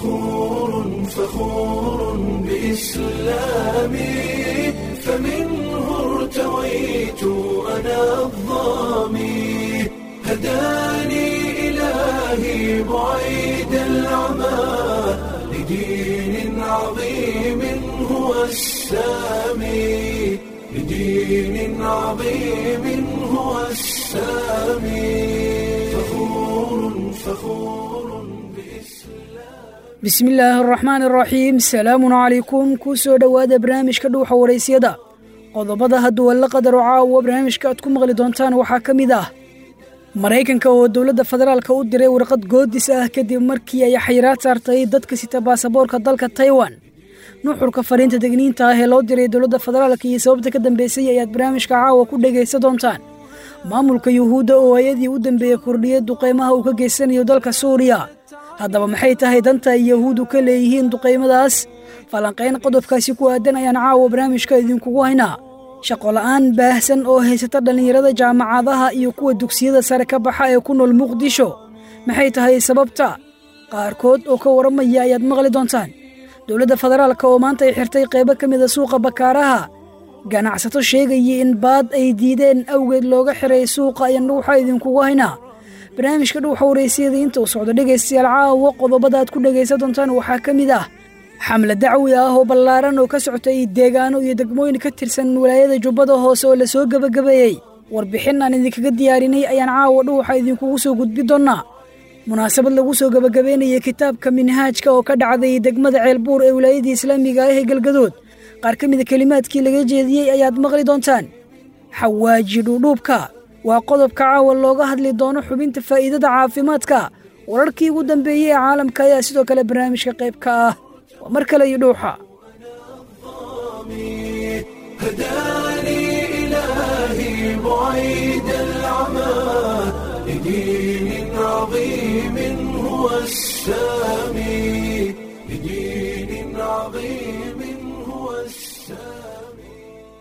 فخور فخور بإسلامي فمنه ارتويت أنا الظامي هداني إلهي بعيد العمى لدين عظيم هو السامي لدين عظيم هو السامي فخور فخور bismi illaahi araxmaani araxiim salaamun calaykum kuu soo dhowaada barnaamijka dhuuxa waraysyada qodobada hadduu alla qadaro caawa barnaamijka aad ku maqli doontaan waxaa ka mid ah maraykanka oo dowladda federaalka u diray warqad goodis ah kadib markii ay xayiraad saartay dadka sita baasaboorka dalka taiwan nuxurka fariinta degniinta ah ee loo diray dowladda federaalka iyo sababta ka dambeysay ayaad barnaamijka caawa ku dhegaysa doontaan maamulka yuhuudda oo ayadii u dambeeyey kordhiyey duqaymaha uu ka geysanayo dalka suuriya haddaba maxay tahay danta ay yahuuddu ka leeyihiin duqaymadaas falanqayn qodobkaasi ku aadan ayaan caawa barnaamijka idinkugu haynaa shaqola'aan baahsan oo haysata dhallinyarada jaamacadaha iyo kuwa dugsiyada sare ka baxa ee ku nool muqdisho maxay tahay sababta qaarkood oo ka warramaya ayaad maqli doontaan dowladda federaalka oo maanta ay xirtay qaybo ka mida suuqa bakaaraha ganacsato sheegaya in baad ay diideen awgeed looga xiray suuqa ayaan dhuuxa idinkugu haynaa barnaamijka dhuuxa waraysiyada inta uu socdo dhegaystayaal caawa qodobada aad ku dhegaysan doontaan waxaa ka mid ah xamle dacwi ah oo ballaaran oo ka socotay deegaano iyo degmooyin ka tirsan walaayada jubbada hoose oo lasoo gebagabeeyey warbixin aan idinkaga diyaarinay ayaan caawa dhuuxa idinkugu soo gudbi doonnaa munaasabad lagu soo gebagabeynayay kitaabka minhaajka oo ka dhacday degmada ceelbuur ee wilaayadii islaamiga ah ee galgadood qaar ka mida kelimaadkii laga jeediyey ayaad maqli doontaan xawaaji dhuudhuubka waa qodobka caawa looga hadli doono xubinta faa'iidada caafimaadka wararkii ugu dambeeyey ee caalamka ayaa sidoo kale barnaamijka qayb ka ah waa mar kale iyo dhuuxa هداني إلهي بعيد العمى لدين عظيم هو السامي لدين عظيم هو السامي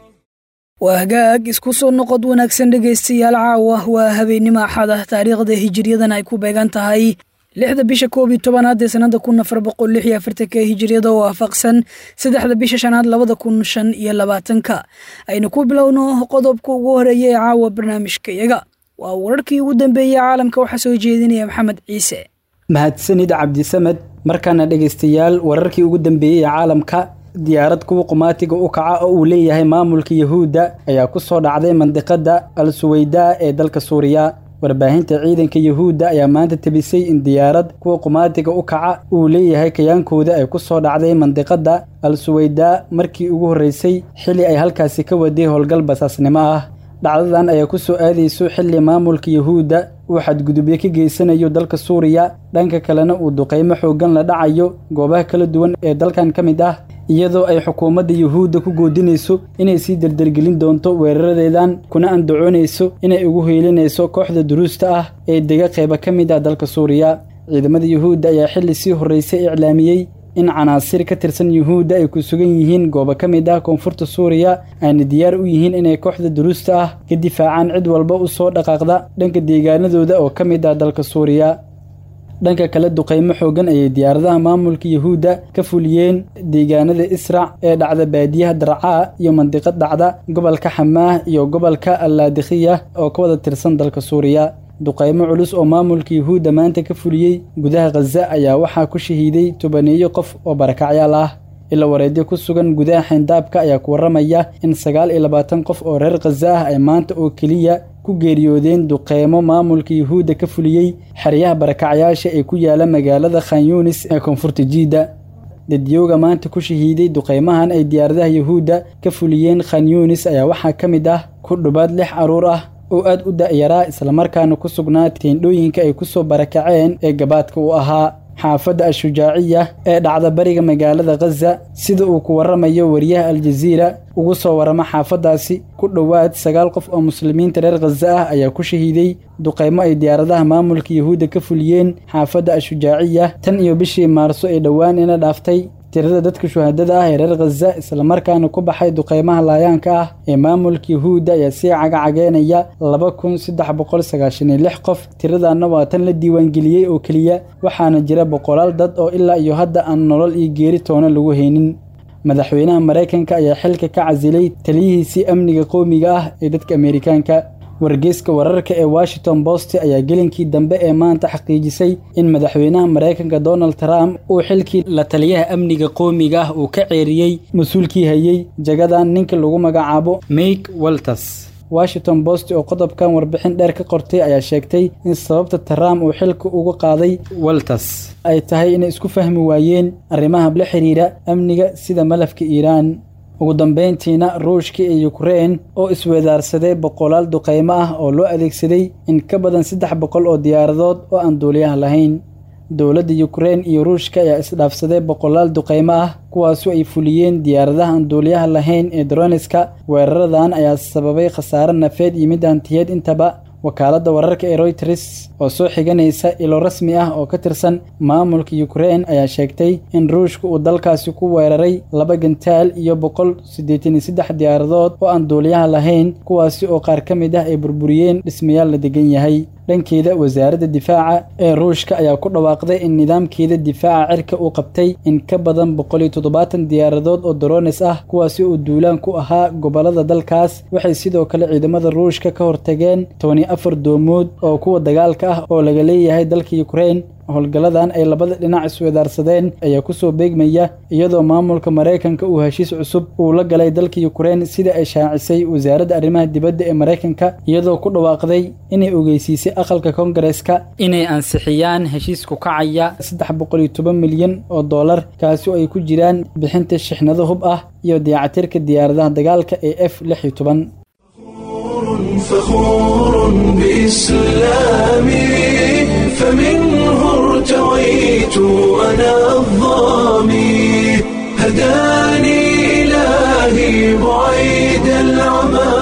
waa hagaag isku soo noqod wanaagsan dhegaystayaal caawa waa habeennimo axada taariikhda hijiriyadan ay ku beegan tahay lixda bisha koob iyo tobanaad ee sanada kun afar boqol lix iyo afartanka ee hijiriyada oo waafaqsan saddexda bisha shanaad labada kun shan iyo labaatanka aynu ku bilowno qodobka ugu horeeya ee caawa barnaamijkayaga waa wararkii ugu dambeeyey caalamka waxaa soo jeedinaya maxamed ciise mahadsanid cabdisamed markaana dhegaystayaal wararkii ugu dambeeyey ee caalamka diyaarad kuwa qumaatiga u kaca oo uu leeyahay maamulka yahuudda ayaa ku soo dhacday mandiqada al suweydaa ee dalka suuriya warbaahinta ciidanka yahuudda ayaa maanta tebisay in diyaarad kuwa qumaatiga u kaca uu leeyahay kayaankooda ay ku soo dhacday mandiqada al suweydaa markii ugu horreysay xilli ay halkaasi ka waday howlgal basaasnimo ah dhacdadan ayaa ku soo aadayso xilli maamulka yahuudda uu xadgudubyo ka geysanayo dalka suuriya dhanka kalena uu duqaymo xooggan la dhacayo goobaha kala duwan ee dalkan ka mid ah iyadoo ay xukuumadda yuhuudda ku goodinayso inay sii dardargelin doonto weeraradeedan kuna andacoonayso inay ugu heelinayso kooxda duruusta ah ee dega qayba ka mid ah dalka suuriya ciidamada yuhuudda ayaa xilli sii horreysay iclaamiyey in canaasir ka tirsan yuhuudda ay ku sugan yihiin goobo ka mid ah koonfurta suuriya ayna diyaar u yihiin inay kooxda duruusta ah ka difaacaan cid walba u soo dhaqaaqda dhanka deegaanadooda oo ka mid ah dalka suuriya dhanka kale duqaymo xooggan ayay diyaaradaha maamulka yahuudda ka fuliyeen deegaanada israc ee dhacda baadiyaha darcaa iyo mandiqad dhacda gobolka xamaah iyo gobolka allaadikhiya oo ka wada tirsan dalka suuriya duqaymo culus oo maamulka yahuudda maanta ka fuliyey gudaha khaza ayaa waxaa ku shahiiday tobaneeyo qof oo barakacyaal ah ila wareedyo ku sugan gudaha xayndaabka ayaa ku warramaya in sagaal iyo labaatan qof oo reer khaza ah ay maanta oo keliya ku geeriyoodeen duqeymo maamulka yuhuudda ka fuliyey xeryaha barakacyaasha ee ku yaala magaalada khan yunis ee koonfurta jiidda dadyooga maanta ku shahiiday duqeymahan ay diyaaradaha yuhuudda ka fuliyeen khan yunis ayaa waxaa ka mid ah ku dhubaad lix carruur ah oo aad u da'yaraa islamarkaana ku sugnaa teendhooyinka ay ku soo barakaceen ee gabaadka u ahaa xaafadda al-shujaaciya ee dhacda bariga magaalada khaza sida uu ku warramayo wariyaha aljaziira ugu soo warrama xaafaddaasi ku dhowaad sagaal qof oo muslimiinta reer khaza ah ayaa ku shahiiday duqaymo ay diyaaradaha maamulka yuhuudda ka fuliyeen xaafadda al-shujaaciya tan iyo bishii maarso ee dhowaan ina dhaaftay tirada dadka shuhadada ah ee reer khaza islamarkaana ku baxay duqeymaha laayaanka ah ee maamulka yahuudda ayaa sii cagacageynaya laba kun saddex boqol sagaashan iyo lix qof tiradana waa tan la diiwaangeliyey oo keliya waxaana jira boqolaal dad oo ilaa iyo hadda aan nolol iyo geeri toona lagu haynin madaxweynaha maraykanka ayaa xilka ka casilay taliyihiisii amniga qowmiga ah ee dadka ameerikaanka wargeyska wararka ee washington post ayaa gelinkii dambe ee maanta xaqiijisay in madaxweynaha maraykanka donald trump uu xilkii la taliyaha amniga qowmiga ah uu ka ceeriyey mas-uulkii hayey jagadan ninka lagu magacaabo make walters washington post oo qodobkan warbixin dheer ka qortay ayaa sheegtay in sababta trump uu xilka uga qaaday walters ay tahay inay isku fahmi waayeen arrimaha la xiriira amniga sida malafka iiraan ugu dambeyntiina ruushka iyo ukrein oo isweedaarsaday boqolaal duqeymo ah oo loo adeegsaday in ka badan saddex boqol oo diyaaradood oo aan duuliyaha lahayn dowladda ukrein iyo ruushka ayaa isdhaafsaday boqolaal duqeymo ah kuwaasu ay fuliyeen diyaaradaha aan duuliyaha lahayn ee droniska weeraradan ayaa sababay khasaare nafeed iyo mid hantiyeed intaba wakaaladda wararka ee royters oo soo xiganaysa ilo rasmi ah oo ka tirsan maamulka ukrein ayaa sheegtay in ruushka uu dalkaasi ku weeraray laba gantaal iyo boqol siddeetan iyo saddex diyaaradood oo aan duuliyaha lahayn kuwaasi oo qaar ka mid ah ay burburiyeen dhismayaal la degan yahay dhankeeda wasaaradda difaaca ee ruushka ayaa ku dhawaaqday in nidaamkeeda difaaca cirka uu qabtay in ka badan boqol iyo toddobaatan diyaaradood oo dorones ah kuwaasi oo duulaan ku ahaa gobollada dalkaas waxay sidoo kale ciidamada ruushka ka hortageen tobani afar doomood oo kuwa dagaalka ah oo laga leeyahay dalka ukrein howlgalladan ay labada dhinac isweedaarsadeen ayaa kusoo beegmaya iyadoo maamulka maraykanka uu heshiis cusub uu la galay dalka ukrein sida ay shaacisay wasaaradda arrimaha dibadda ee maraykanka iyadoo ku dhawaaqday inay ogeysiisay aqalka koongareeska inay ansixiyaan heshiisku kacaya saddex boqol iyo toban milyan oo dollar kaasi oo ay ku jiraan bixinta shixnado hub ah iyo dayactirka diyaaradaha dagaalka ee f lix iyo toban فخور بإسلامي فمنه ارتويت أنا الظامي هداني إلهي بعيد العمى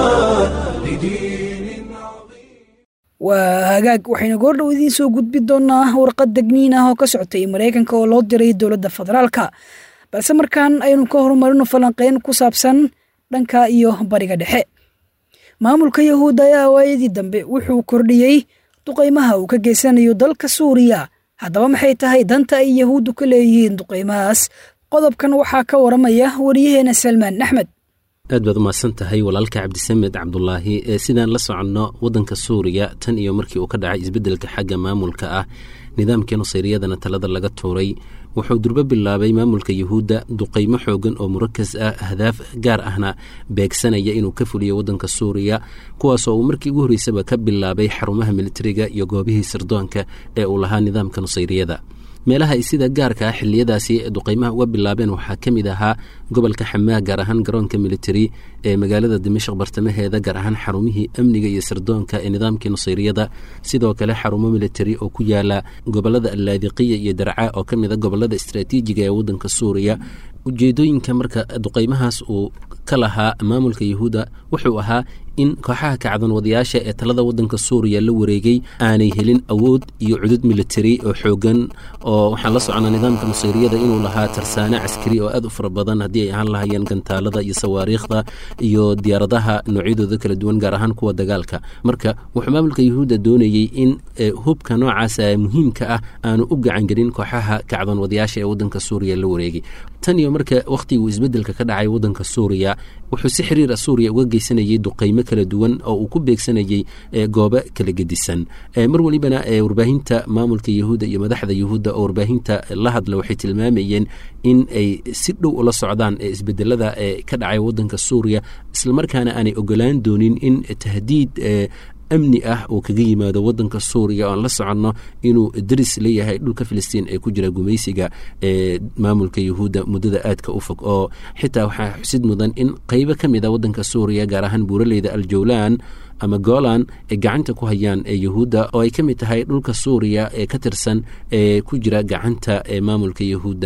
لدين عظيم waa hagaag waxaynu goordhow idiin soo gudbi doonaa warqad degniin ah oo ka socotay maraykanka oo loo diray dowladda federaalka balse markaan aynu ka horumarino falanqeyn ku saabsan dhanka iyo bariga dhexe maamulka yahuudda ayaa waayadii dambe wuxuu kordhiyey duqaymaha uu ka geysanayo dalka suuriya haddaba maxay tahay danta ay yahuuddu ka leeyihiin duqaymahaas qodobkan waxaa ka waramaya wariyaheena salmaan axmed aad baad umahadsan tahay walaalka cabdisamed cabdulaahi ee sidaan la soconno waddanka suuriya tan iyo markii uu ka dhacay isbeddelka xagga maamulka ah nidaamkii nusayriyadana talada laga tuuray wuxuu durbo bilaabay maamulka yuhuudda duqaymo xoogan oo murakas ah ahdaaf gaar ahna beegsanaya inuu ka fuliyo waddanka suuriya kuwaasoo uu markii ugu horreysaba ka bilaabay xarumaha militariga iyo goobihii sirdoonka ee uu lahaa nidaamka nusayriyada meelaha ay sida gaarka ah xiliyadaasi duqaymaha uga bilaabeen waxaa ka mid ahaa gobolka xamaa gaar ahaan garoonka militari ee magaalada dimashq bartamaheeda gaar ahaan xarumihii amniga iyo sirdoonka ee nidaamkii nusayriyada sidoo kale xarumo militari oo ku yaala gobolada allaadiqiya iyo darca oo ka mid a gobolada istraatiijiga ee waddanka suuriya ujeedooyinka marka duqaymahaas uu ka lahaa maamulka yahuudda wuxuu ahaa in kooxaha kacdan wadayaasha ee talada waddanka suuriya la wareegay aanay helin awood iyo cudud militari oo xoogan oo waxaan la soconnaa nidaamka nusayriyada inuu lahaa tarsaane caskari oo aad u fara badan haddii ay ahaan lahayeen gantaalada iyo sawaariikhda iyo diyaaradaha noocyadooda kala duwan gaar ahaan kuwa dagaalka marka wuxuu maamulka yahuudda doonayey in hubka noocaasa muhiimka ah aanu u gacangelin kooxaha kacdan wadayaasha ee waddanka suuriya la wareegay tan iyo marka wakhtiguu isbeddelka ka dhacay waddanka suuriya wuxuu si xiriira suuriya uga geysanayay duqaymo kala duwan oo uu ku beegsanayey goobo kala gedisan mar welibana warbaahinta maamulka yahuudda iyo madaxda yahuudda oo warbaahinta la hadla waxay tilmaamayeen in ay si dhow ula socdaan isbedelada ee ka dhacay waddanka suuriya islamarkaana aanay ogolaan doonin in tahdiid amni ah uu kaga yimaado waddanka suuriya oo aan la soconno inuu daris leeyahay dhulka filistiin ee ku jira gumaysiga ee maamulka yahuudda muddada aadka u fog oo xitaa waxaa xusid mudan in qeybo ka mid a waddanka suuriya gaar ahaan buuraleyda aljawlaan ama golan ay gacanta ku hayaan ee yahuudda oo ay ka mid tahay dhulka suuriya ee ka tirsan ee ku jira gacanta ee maamulka yahuudda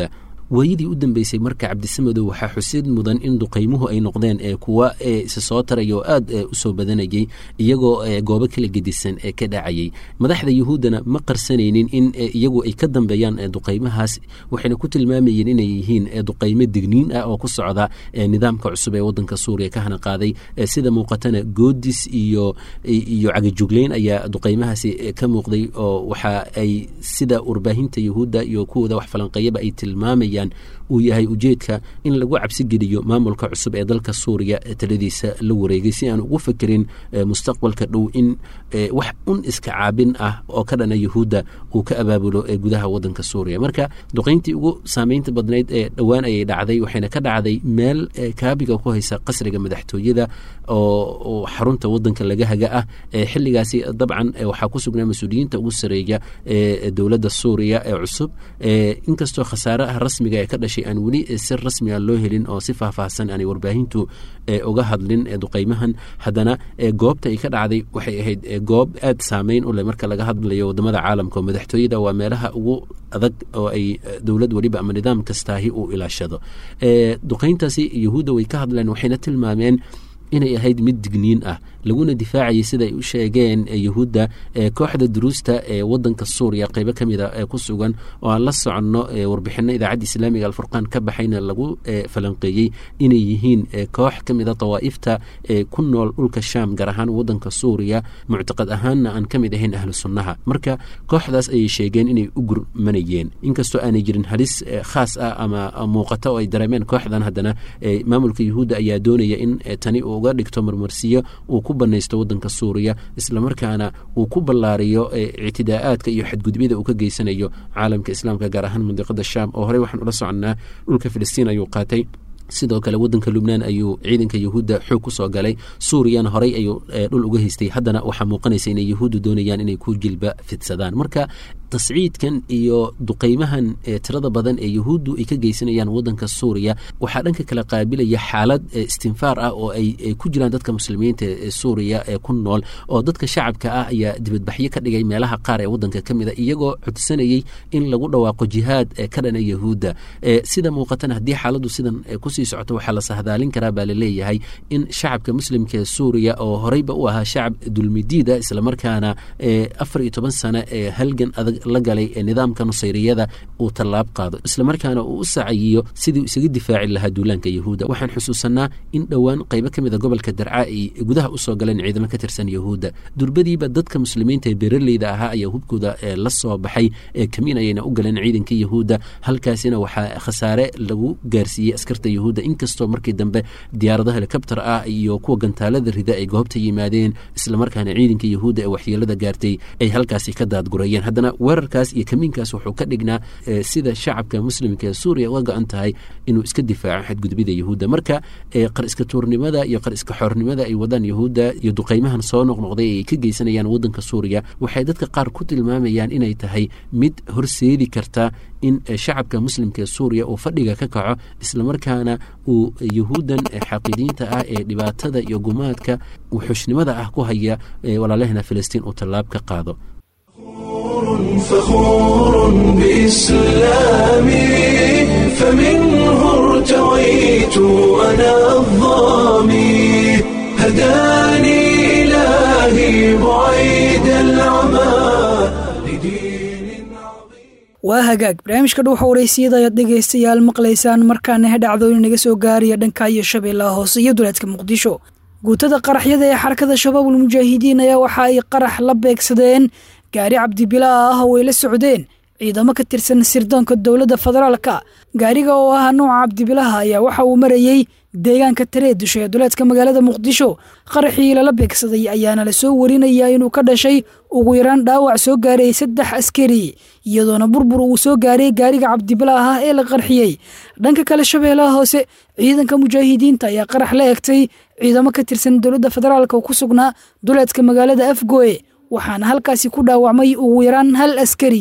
waayadii u dambeysay marka cabdisamadow waxaa xusid mudan in duqaymuhu ay noqdeen kuwa isa soo taraya oo aad usoo badanayay iyagoo goobo kala gedisan ee ka dhacayay madaxda yuhuuddana ma qarsanaynin in iyagu ay ka dambeeyaan duqaymahaas waxayna ku tilmaamayeen inay yihiin duqaymo digniin ah oo ku socda nidaamka cusub ee wadanka suuriya ka hana qaaday sida muuqatana goodis iyo iyo cagajugleyn ayaa duqaymahaasi ka muuqday oo waxa ay sida warbaahinta yuhuudda iyo kuwooda wax falanqeeyaba ay tilmaamayaan uu yahay ujeedka in lagu cabsi geliyo maamulka cusub ee dalka suuriya taladiisa la wareegay si aan ugu fekerin mustaqbalka dhow in wax un iska caabin ah oo ka dhana yuhuudda uu ka abaabulo gudaha wadanka suuriya marka duqayntii ugu saameynta badnayd ee dhowaan ayay dhacday waxayna ka dhacday meel kaabiga ku haysa qasriga madaxtooyada oo xarunta wadanka laga haga ah xiligaasi dabcan waxaa ku sugnaa mas-uuliyiinta ugu sareeya ee dowladda suuriya ee cusub inkastoo khasaaraha rasmiga ee ka dhashay aan weli si rasmiga loo helin oo si faahfaahsan aanay warbaahintu uga hadlin duqaymahan haddana goobta ay ka dhacday waxay ahayd goob aad saameyn u leh marka laga hadlayo wadamada caalamka oo madaxtooyada waa meelaha ugu adag oo ay dowlad weliba ama nidaam kastaahi uu ilaashado duqayntaasi yuhuudda way ka hadleen waxayna tilmaameen inay ahayd mid digniin ah laguna difaacayay sidaay u sheegeen yuhuudda kooxda duruusta ee wadanka suuriya qeybo ka mida ee ku sugan oo aan la soconno warbixino idaacadda islaamiga alfurqaan ka baxayna lagu falanqeeyey inay yihiin koox ka mida dawaa'ifta ee ku nool dhulka shaam gaar ahaan wadanka suuriya muctaqad ahaanna aan ka mid ahayn ahlu sunnaha marka kooxdaas ayay sheegeen inay u gurmanayeen inkastoo aanay jirin halis khaas ah ama muuqato oo ay dareemeen kooxdan haddana maamulka yuhuudda ayaa doonaya in tani uga dhigto marmarsiyo uu ku banaysto wadanka suuriya islamarkaana uu ku ballaariyo ictidaa'aadka iyo xadgudubyada uu ka geysanayo caalamka islaamka gaar ahaan mandiqada shaam oo horey waxaan ula soconnaa dhulka filistiin ayuu qaatay sidoo kale wadanka lubnaan ayuu ciidanka yuhuudda xoog ku soo galay suuriyana horey ayuu dhul uga haystay haddana waxaa muuqanaysa inay yuhuuddu doonayaan inay ku jilba fidsadaan marka tasciidkan iyo duqaymahan tirada badan ee yuhuuddu ay ka geysanayaan wadanka suuriya waxaa dhanka kale qaabilaya xaalad istinfaar ah oo ay ku jiraan dadka muslimiinta ee suuriya ee ku nool oo dadka shacabka ah ayaa dibadbaxyo ka dhigay meelaha qaar ee wadanka ka mid a iyagoo codsanayay in lagu dhawaaqo jihaad ka dhana yuhuudda sida muuqatana haddii xaaladdu sidan kusii socoto waxaa la sahdaalin karaa baa laleeyahay in shacabka muslimka ee suuriya oo horeyba u ahaa shacab dulmidiida islamarkaana afar iyo toban sano ee halgan adag la galay ee nidaamka nusayriyada uu tallaab qaado islamarkaana uu u sacayiyo sidii isaga difaaci lahaa duulaanka yuhuudda waxaan xusuusanaa in dhowaan qaybo ka mida gobolka darca ay gudaha usoo galeen ciidamo ka tirsan yuhuudda durbadiiba dadka muslimiinta ee beeraleyda ahaa ayaa hubkooda la soo baxay ee kamiin ayayna u galeen ciidanka yuhuudda halkaasina waxaa khasaare lagu gaarsiiyey askarta yuhuudda inkastoo markii dambe diyaarado helikobter ah iyo kuwa gantaalada rida ay goobta yimaadeen islamarkaana ciidanka yuhuudda ee waxyeelada gaartay ay halkaasi ka daadgurayeen haddana weerarkaas iyo kamiinkaas wuxuu ka dhignaa sida shacabka muslimka ee suuriya uga go-an tahay inuu iska difaaco xadgudubida yuhuudda marka qar iska tuurnimada iyo qar iska xoornimada ay wadaan yuhuudda iyo duqaymahan soo noqnoqday ay ka geysanayaan wadanka suuriya waxay dadka qaar ku tilmaamayaan inay tahay mid horseedi karta in shacabka muslimka ee suuriya uu fadhiga ka kaco islamarkaana uu yuhuuddan xaqiidiinta ah ee dhibaatada iyo gumaadka wuxuushnimada ah ku haya walaalahena filistiin uu tallaab ka qaado فخور بإسلامي فمنه ارتويت أنا الظامي هداني إلهي بعيد العمى لدين عظيم waa hagaag barnaamijka dhuuxa waraysiyada ayaad dhegaystayaal maqlaysaan markaana he dhacdooyin naga soo gaaraya dhanka iyo shabeellaha hoose iyo duleedka muqdisho guutada qaraxyada ee xarakada shabaabul mujaahidiin ayaa waxa ay qarax la beegsadeen gaari cabdibilaa ah oo ay la socdeen ciidamo ka tirsan sirdoonka dowladda federaalka gaariga oo ah nooca cabdibilaha ayaa waxa uu marayey deegaanka tareedusho ee duleedka magaalada muqdisho qaraxii lala beegsaday ayaana la soo warinayaa inuu ka dhashay ugu yaraan dhaawac soo gaaray saddex askari iyadoona burbur uu soo gaaray gaariga cabdibilaaha ee la qarxiyey dhanka kale shabeellaha hoose ciidanka mujaahidiinta ayaa qarax la egtay ciidamo ka tirsan dowladda federaalka oo ku sugnaa duleedka magaalada afgoe waxaana halkaasi ku dhaawacmay ugu yaraan hal askari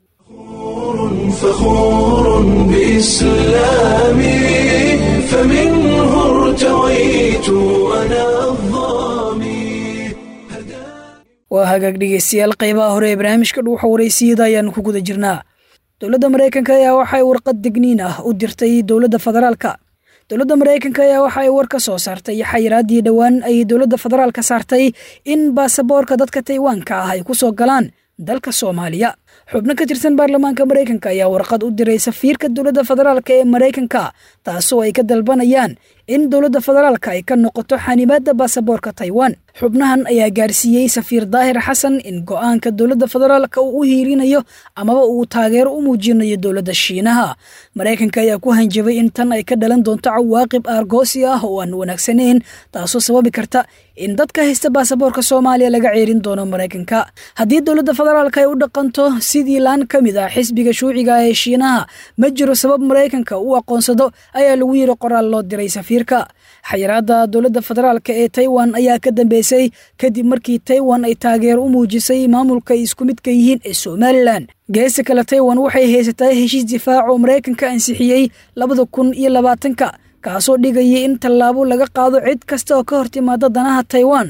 فخور بإسلامي فمنه ارتويت أنا الظامي waa hagaag dhegeystayaal qaybaha hore ee barnaamijka dhuuxa waraysiyada ayaanu ku guda jirnaa dowladda maraykanka ayaa waxay warqad digniin ah u dirtay dowladda federaalka dowladda maraykanka ayaa waxa ay war ka soo saartay xayiraaddii dhowaan ay dowladda federaalka saartay in baasaboorka dadka taywaanka ah ay ku soo galaan dalka soomaaliya xubno ka tirsan baarlamaanka maraykanka ayaa warqad u diray safiirka dowladda federaalka ee maraykanka taasoo ay ka dalbanayaan in dowladda federaalka ay ka noqoto xanimaadda baasaboorka taiwan xubnahan ayaa gaarsiiyey safiir daahir xasan in go'aanka dowladda federaalka uu u hiirinayo amaba uu taageero u muujinayo dowladda shiinaha maraykanka ayaa ku hanjabay in tan ay ka dhalan doonto cawaaqib aargoosi ah oo aan wanaagsanayn taasoo sababi karta in dadka haysta baasaboorka soomaaliya laga ceerin doono maraykanka haddii dowladda federaalka ay u dhaqanto sidii laan ka mid ah xisbiga shuuciga ee shiinaha ma jiro sabab maraykanka u aqoonsado ayaa lagu yiri qoraal loo diray safiirka xayiraadda dowladda federaalka ee taiwan ayaa ka dambeysay kadib markii taiwan ay taageero u muujisay maamulka ay isku midka yihiin ee somalilan geesta kale taiwan waxay haysataa heshiis difaac oo maraykanka ansixiyey labada kun iyo labaatanka kaasoo dhigayay in tallaabo laga qaado cid kasta oo ka hor timaada danaha taiwan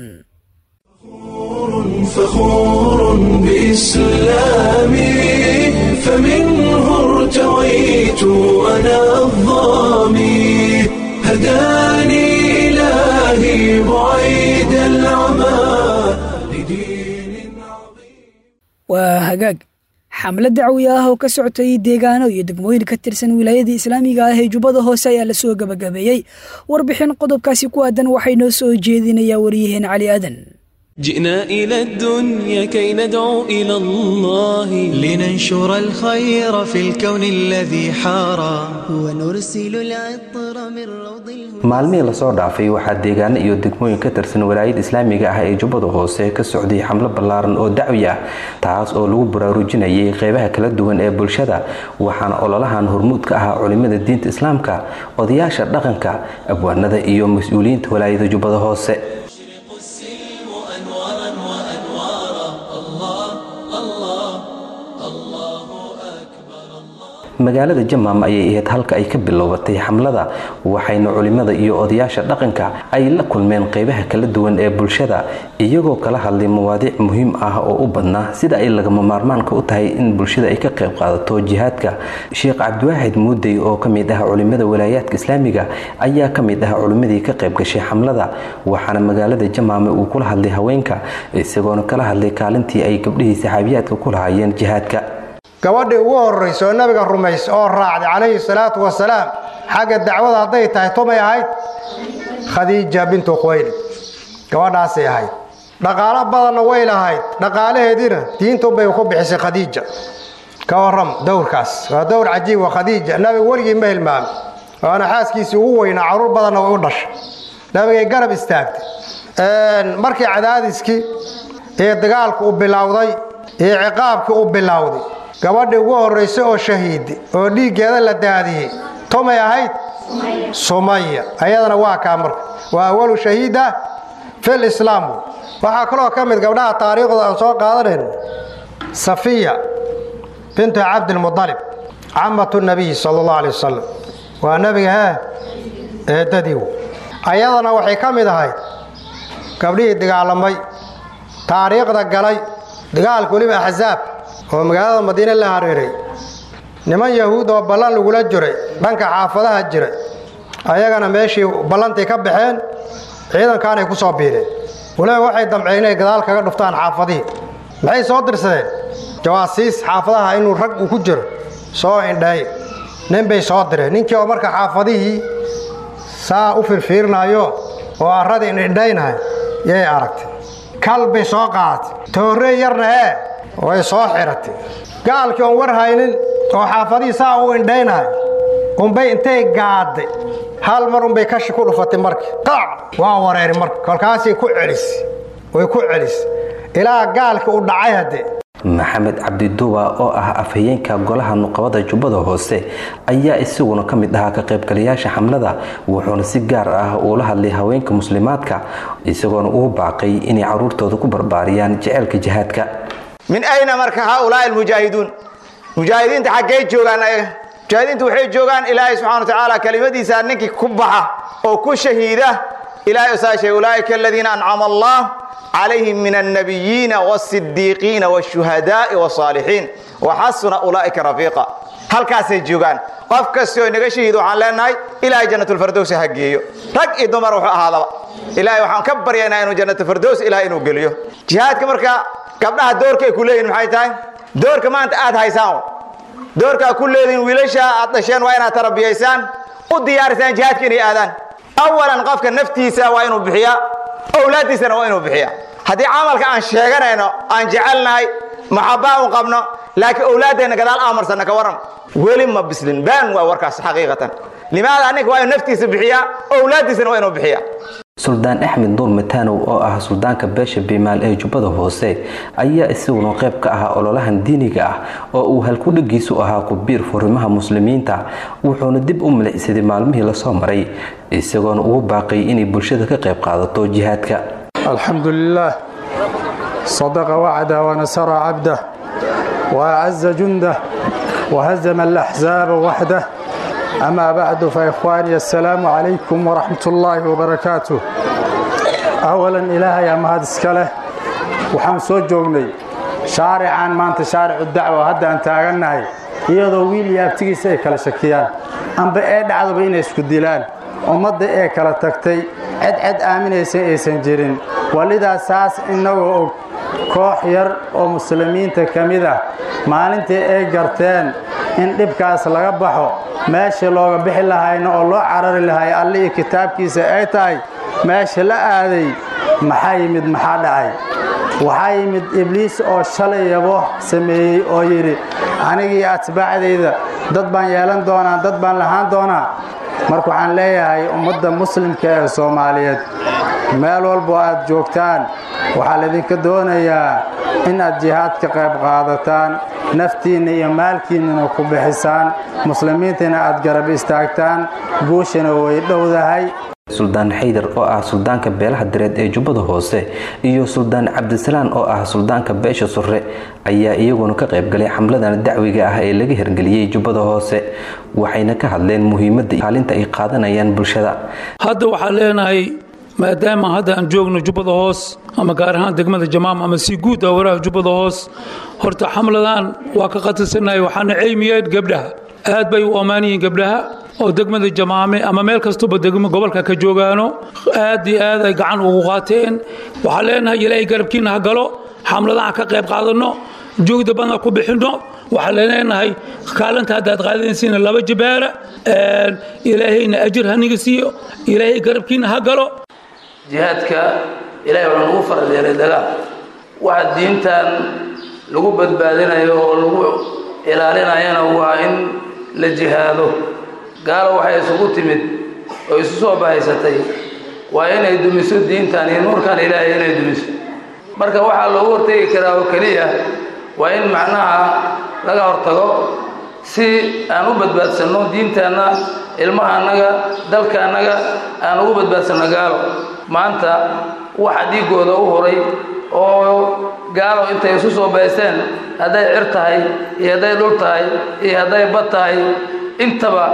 فخور بإسلامي فمنه ارتويت أنا الظامي هداني إلهي بعيد العمى لدين عظيم waa hagaag xamlad dacwi ah oo ka socotay deegaano iyo degmooyin ka tirsan wilaayada islaamiga ah ee jubbada hoose ayaa lasoo gabagabeeyey warbixin qodobkaasi ku aadan waxay noo soo jeedinayaa waryaheen cali aadan جئنا إلى الدنيا كي ندعو إلى الله لننشر الخير في الكون الذي حارى ونرسل العطر من روض الهدى maalmihii lasoo dhaafay waxaa deegaano iyo degmooyin ka tirsan walaayada islaamiga ah ee jubbada hoose ka socday xamlo ballaaran oo dacwi ah taas oo lagu baraarujinayay qeybaha kala duwan ee bulshada waxaana ololahan hormuud ka ahaa culimada diinta islaamka odayaasha dhaqanka abwaanada iyo mas-uuliyiinta walaayada jubbada hoose magaalada jamaam ayay ahayd halka ay ka bilowbatay xamlada waxayna culimada iyo odayaasha dhaqanka ay la kulmeen qeybaha kala duwan ee bulshada iyagoo kala hadlay mawaadiic muhiim ah oo u badnaa sida ay lagama maarmaanka u tahay in bulshada ay ka qayb qaadato jihaadka sheekh cabdiwaaxid muudey oo ka mid ah culimada walaayaadka islaamiga ayaa ka mid ah culimadii ka qayb gashay xamlada waxaana magaalada jamaame uu kula hadlay haweenka isagoona kala hadlay kaalintii ay gabdhihii saxaabiyaadka ku lahaayeen jihaadka gabadhii ugu horraysa oo nabiga rumays oo raacday calayhi salaatu wasalaam xagga dacwada hadday tahay tumay ahayd khadiija bintu khuwaylid gabadhaasay ahayd dhaqaalo badanna way lahayd dhaqaalaheediina diintunbay ku bixisay khadiija ka waram dowrkaas waa dowr cajiib waa khadiija nabiga weligii ma hilmaamay waana xaaskiisii ugu weynaa caruur badanna way u dhashay nabigay garab istaagtay markii cadaadiskii iyo dagaalku u bilowday iyo ciqaabkii u bilowday gabadhii ugu horraysay oo shahiidi oo dhiiggeeda la daadiyey tumay ahayd sumaya ayadana waa kaa marka waa awalu shahiida fil islaam waxaa kaloo ka mid gabdhaha taariikhda aan soo qaadanayn safiya bintu cabdilmudalib camatu nabiy sala allahu alay wasalam waa nebiga hee eedadiiw ayadana waxay ka mid ahayd gabdhihii dagaalamay taariikhda galay dagaalka weliba axsaab oo magaalada madiine la hareeray niman yahuud oo ballan lagula jiray dhanka xaafadaha jiray ayagana meeshii ballantay ka baxeen ciidankaanay ku soo biireen waliba waxay damceen inay gadaal kaga dhuftaan xaafadihii maxay soo dirsadeen jawaasiis xaafadaha inuu rag uu ku jiro soo indheey nin bay soo direen ninkii oo marka xaafadihii saa u firfiirinayo oo arradii indhindhaynahay yay aragtay kal bay soo qaadatay toorrey yarna ee way soo xiratay gaalkii oon war haynin oo xaafadihii saa u indhaynahay unbay intay gaadday hal mar unbay kashi ku dhufatay marka qaac waa wareeri marka kolkaasay ku celisay way ku celisay ilaa gaalka u dhacay haddee maxamed cabdiduwa oo ah afhayeenka golaha nuqabada jubbada hoose ayaa isaguna ka mid ahaa ka qaybgalayaasha xamlada wuxuuna si gaar ah uula hadlay haweenka muslimaadka isagoona ugu baaqay inay caruurtooda ku barbaariyaan jeceylka jihaadka min ayna marka haaulaai almujaahiduun mujaahidiinta xaggay joogaan ayaga mujaahidiinta waxay joogaan ilaahay subxana wa tacaala kelimadiisa ninkii ku baxa oo ku shahiida ilahay saa sheegay ulaa'ika aladiina ancama allah calayhim min annabiyiina wasidiiqiina washuhadaai wasaalixiin waxasuna ulaa'ika rafiiqa halkaasay joogaan qof kastoo inaga shahiid waxaan leenahay ilaahay jannatulfardowsi ha geeyo rag iyo dumar wuxuu ahaadaba ilaahay waxaan ka baryaynaa inuu jannatulfardows ilahay inuu geliyo jihaadka marka gabdhaha doorka ay ku leeyihin maxay tahay doorka maanta aad haysaan doorkaa ku leedihin wiilasha aad dhasheen waa inaad tarabiyaysaan u diyaarisaan jihaadka inay aadaan awalan qofka naftiisa waa inuu bixiyaa owlaaddiisana waa inuu bixiyaa haddii camalka aan sheeganayno aan jecelnahay maxabaa u qabno laakiin owlaaddeenna gadaal aamarsanna ka waran weli ma bislin baan waa warkaas xaqiiqatan limaada aninka waa inuu naftiisa bixiyaa owlaaddiisana waa inuu bixiyaa suldaan axmed nuur mataanow oo ah suldaanka beesha biimaal ee jubbada hoose ayaa isaguna qayb ka ahaa ololahan diiniga ah oo uu halkudhagiisu ahaa ku-biir furimaha muslimiinta wuxuuna dib u milicsaday maalmihii lasoo maray isagoona ugu baaqay inay bulshada ka qayb qaadato jihaadka الحمد لله صدق وعده ونصر عبده وأعز جنده وهزم الأحزاب وحده أما بعد فإخواني السلام عليكم ورحمة الله وبركاته أولا إلهي يا مهد اسكاله وحان سو جوغني شارعان ما أنت شارع الدعوة هذا أنت أغنهي iyadoo wiil iyo abtigiisa ay kala shakiyaan amba ee dhacdaba inay isku dilaan ummadda ee kala tagtay cedced aaminaysa aysan jirin walidaas saas innagoo og koox yar oo muslimiinta ka mid ah maalintii ay garteen in dhibkaas laga baxo meesha looga bixi lahayna oo loo carari lahay alle iyo kitaabkiisa ay tahay meesha la aaday maxaa yimid maxaa dhacay waxaa yimid ibliis oo shalay yabo sameeyey oo yidhi anigii atbaacdayda dad baan yeelan doonaa dad baan lahaan doonaa marka waxaan leeyahay ummadda muslimka ee soomaaliyeed meel walbo aad joogtaan waxaa laydinka doonayaa in aad jihaad ka qayb qaadataan naftiinna iyo maalkiinnana ku bixisaan muslimiintana aad garab istaagtaan guushana way dhowdahay suldaan xaydar oo ah suldaanka beelaha direed ee jubbada hoose iyo suldaan cabdisalaan oo ah suldaanka beesha surre ayaa iyaguna ka qaybgalay xamladan dacwiga ah ee laga hirgeliyey jubbada hoose waxayna ka hadleen muhiimadda kaalinta ay qaadanayaan bulshada hadda waxaan leenahay maadaama hadda aan joogno jubbada hoos ama gaar ahaan degmada jamaam ama si guud ah waraha jubbada hoos horta xamladan waa ka qatisanahay waxaana ceymiyeen gabdhaha aad bay u ammaan yihiin gabdhaha oo degmada jamaame ama meel kastuba degmo gobolka ka joogaano aad iyo aad ay gacan ugu qaateen waxaan leenahay ilaahay garabkiina ha galo xamladaha ka qayb qaadanno joogda badna ku bixinno waxaan leenahay kaalinta haddaad qaadanaysiina laba jibaara ilaahayna ajir haniga siiyo ilaahay garabkiina ha galo jihaadka ilaahay waxaa nagu faradeelay dagaal waxa diintan lagu badbaadinayo oo lagu ilaalinayana waa in la jihaado gaalo waxay isugu timid oo isu soo bahaysatay waa inay dumiso diintan iyo nuurkan ilaahay inay dumiso marka waxaa loogu hortegi karaa oo keliya waa in macnaha laga hortago si aan u badbaadsanno diintaanna ilmaha annaga dalka annaga aan ugu badbaadsanno gaalo maanta waxa dhiiggooda u horay oo gaalo intay isu soo baysteen hadday cir tahay iyo hadday dhul tahay iyo hadday bad tahay intaba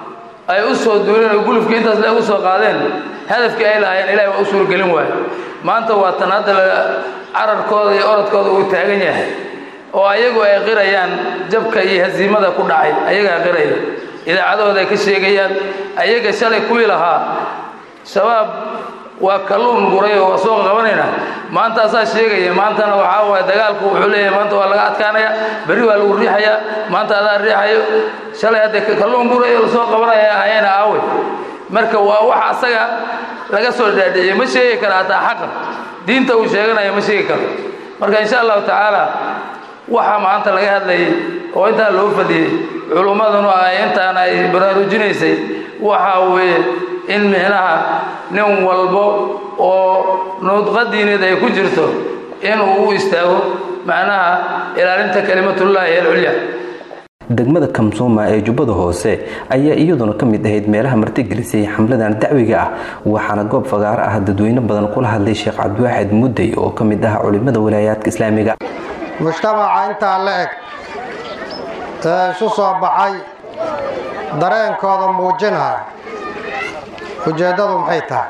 ay u soo duuleen oo gulufkii intaas le u soo qaadeen hadafkii ay lahaayeen ilahay waa u suurgelin waayo maanta waa tan hadda cararkooda iyo orodkooda uu taagan yahay oo ayagu ay qirayaan jabka iyo hasiimada ku dhacay ayagaa qiraya idaacadahooda ay ka sheegayaan ayaga shalay kuwii lahaa shabaab waa kalluun guray oo waa soo qabanayna maantaasaa sheegaya maantana waxaa waay dagaalku wuxuu leeyahay maanta waa laga adkaanaya berri waa lagu riixayaa maanta adaa riixayo shalay hadde kalluun guray oo lasoo qabanaya ahayana aawe marka waa wax asaga laga soo dhaadhiciyey ma sheegi kara hataa xaqa diinta uu sheeganayo ma sheegi karo marka insha allahu tacaala waxa maanta laga hadlayay oo intaa loo fadhiyey culummaduna ay intaan ay baraarujinaysay waxa weeye in micnaha nin walbo oo nuudqa diineed ay ku jirto inuu u istaago macnaha ilaalinta kelimatullaahi alculya degmada kamsuuma ee jubbada hoose ayaa iyaduna ka mid ahayd meelaha martigelisay xamladan dacwiga ah waxaana goob fagaaro ah dadweyne badan kula hadlay sheekh cabdiwaaxid mudday oo ka mid ah culimada walaayaadka islaamiga mujtamaca intaa la eg ee isu soo baxay dareenkooda muujinaya ujeeddadu maxay tahay